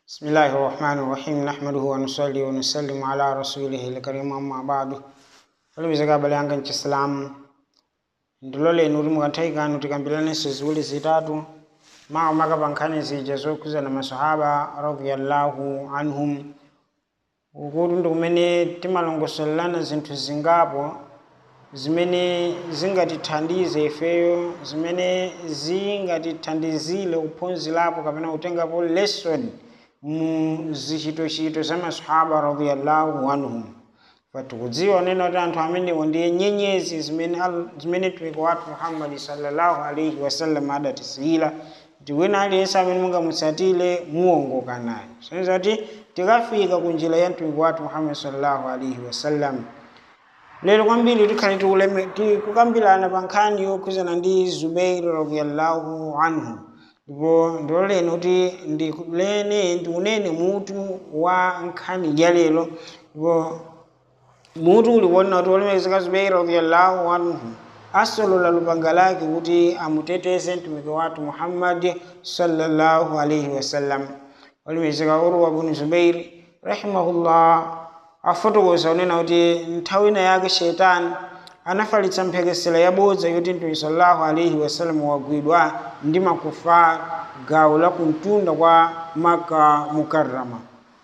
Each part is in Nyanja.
بسم الله الرحمن الرحيم نحمده ونصلي ونسلم على رسوله الكريم أما بعد falibizaga bale anga nchisilamu ndilole nuri mukathaikanu tikambilanenso ziwiri zitatu mawu makapankhani zija zokhuza na masahaba radiyallahu anhum ukuti ndi kumene timalongosolelana zinthu zingapo zimene zingatithandize ifeyo zimene zingatithandizire kuphunzirapo kapena kutengapo lesson mu zichitochito za masahaba radiyallahu anhum fatikudziwa nena kuti anthu amenewo ndiye nyenyezi zimene al- zimene mtumiki wathu muhammadi sallallahu alaihi wasallam adatisiyira kuti wina aliyense amene mungamutsatire muwongoka naye soneza kuti tikafika ku njira ya mtumiki wathu muhammadi sallallahu alaihi wasallam lero kwambiri tikhale tikuleme- tikukambirana pa nkhani yokhuzana ndi zubairi radiyallahu anhu ndipo ndiloleni kuti ndikulene ndikunene mutu wa nkhani ya lero ndipo mutu uliwona kuti wolemekezeka zubairi radiyallahu anhu asolola lupanga lake kuti amuteteze mtumiki wathu muhammadi sallallahu alaihi wasallam wolemekezeka urwa bnu zubairi rahimahullah afotokoza unena kuti nthawi ina yake shetani anafalitsa mphekesera yabodza yoti mtume sallallahu alaihi wasallam wagwidwa ndi makufar gawo la kumtunda kwa maka mukarrama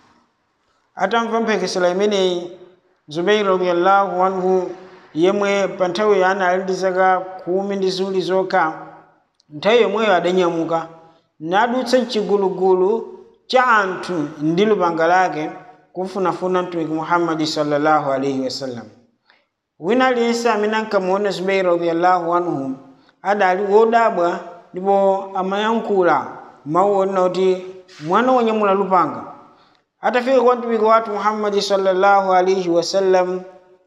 atamva mphekesera imeneyi zubairi radiyallahu anhu yemwe pa nthawi anali ndi zaka khumi ndi ziwiri zokha nthawi yomweyo adanyamuka nadutsa mchigulugulu cha anthu ndi lupanga lake kufunafuna mtumiki muhammadi sallallahu alaihi wasallam wina aliyense amene ankamuona zubairi radiyallahu anhu adali wodabwa ndipo amayankhula mawu onena kuti mwana wonyamula lupanga atafika kwa mtumiki wathu muhammadi sallallahu alaihi wasallam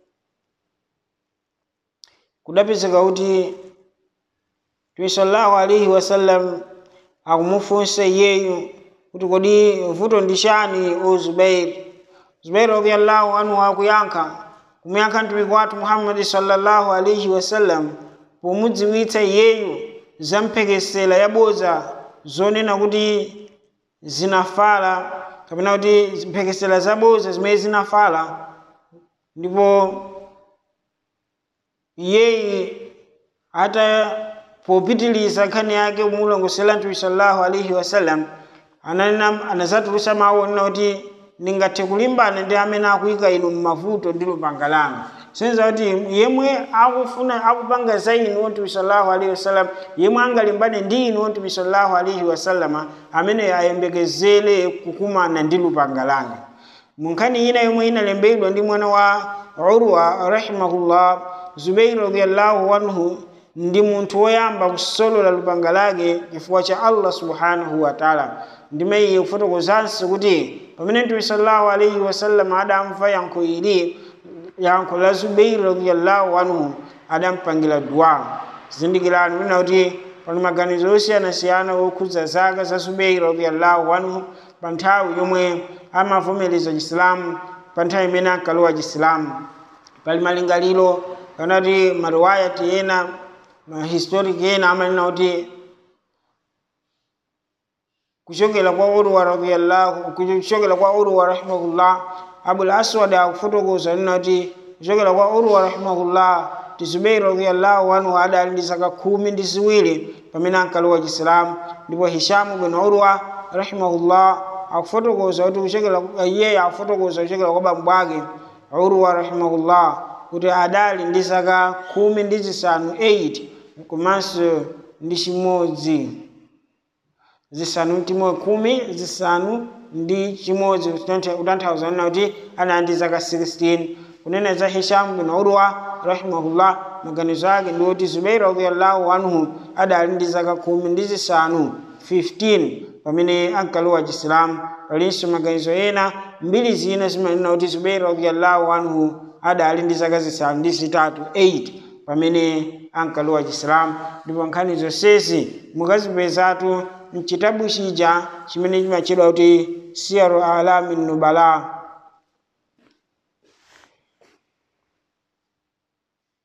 kudapezeka kuti mtume sallallahu alaihi wasallam akumufunsa iyeyu kuti kodi vuto ndi chani o zubairi zubairi radiyallahu anhu akuyankha kumuyankha mtumiki wathu muhammadi sallallahu alaihi wasallam pomudziwitsa iyeyu za mphekesera yabodza zonena kuti zinafala kapena kuti mphekesera zabodza zimene zinafala ndipo iyeyi ata popitiliza nkhani yake kumulongosera mtume sallallahu alaihi wasallam ananena anazatulutsa mawu onena kuti ndingathe kulimbana ndi amene akuyika inu mmavuto ndi lupanga langa senza kuti yemwe akufuna akupanga za inu wontume sallallahu alaihi wasallam yemwe angalimbane ndi inu wontume sallallahu alaihi wasallam amene ayembekezere kukumana ndi lupanga langa munkhani ina yomwe inalembedwa ndi mwana wa urwa rahimahullah zubairi radiyallahu anhu ndi munthu woyamba kusolola lupanga lake chifukwa cha allah subhanahu wa taala ndime iye kufotokozanso kuti pamene mtume sallallahu alaihi wasallam adamva yankho ili yankho la zubairi radiyallahu anhu adampangira dua zindikirani mwina kuti pali maganizo osiyanasiyana okhudza zaka za zubairi radiyallahu anhu pa nthawi yomwe amavomereza chisilamu pa nthawi imene ankalowa chisilamu pali malingaliro kana kuti mariwayati ena mahistoriki ena amanena kuti kuchokera kwa urwa radiyallahu kuchokera kwa urwa rahimahullah abul aswad akufotokoza nena kuti kuchokera kwa urwa rahimahullah ti zubairi radiyallahu anhu adali ndi zaka khumi ndi ziwiri pamene ankalowa chisilamu ndipo hishamu bin urwa rahimahullah akufotokoza kuti kuchokera iye akufotokoza kuchokera kwa bambo ake urwa rahimahullah kuti adali ndi zaka khumi ndi zisanu 8 komanso ndi chimodzi zisanu mtimo khumi zisanu ndi chimodzi kutanthauza nena kuti anali ndi zaka 16 kunena za hisham bin urwa rahimahullah maganizo ake ndi kuti zubairi radiyallahu anhu adali ndi zaka khumi ndi zisanu 15 pamene ankalowa chisilamu palinso maganizo ena mbiri zina zimanena kuti zubairi radiyallahu anhu adali ndi zaka zisanu ndi zitatu 8 pamene ankalowa chisilamu ndipo nkhani zonsezi mukazipezatu mchitabu chija chimene chimatchedwa kuti siyaru alami nubala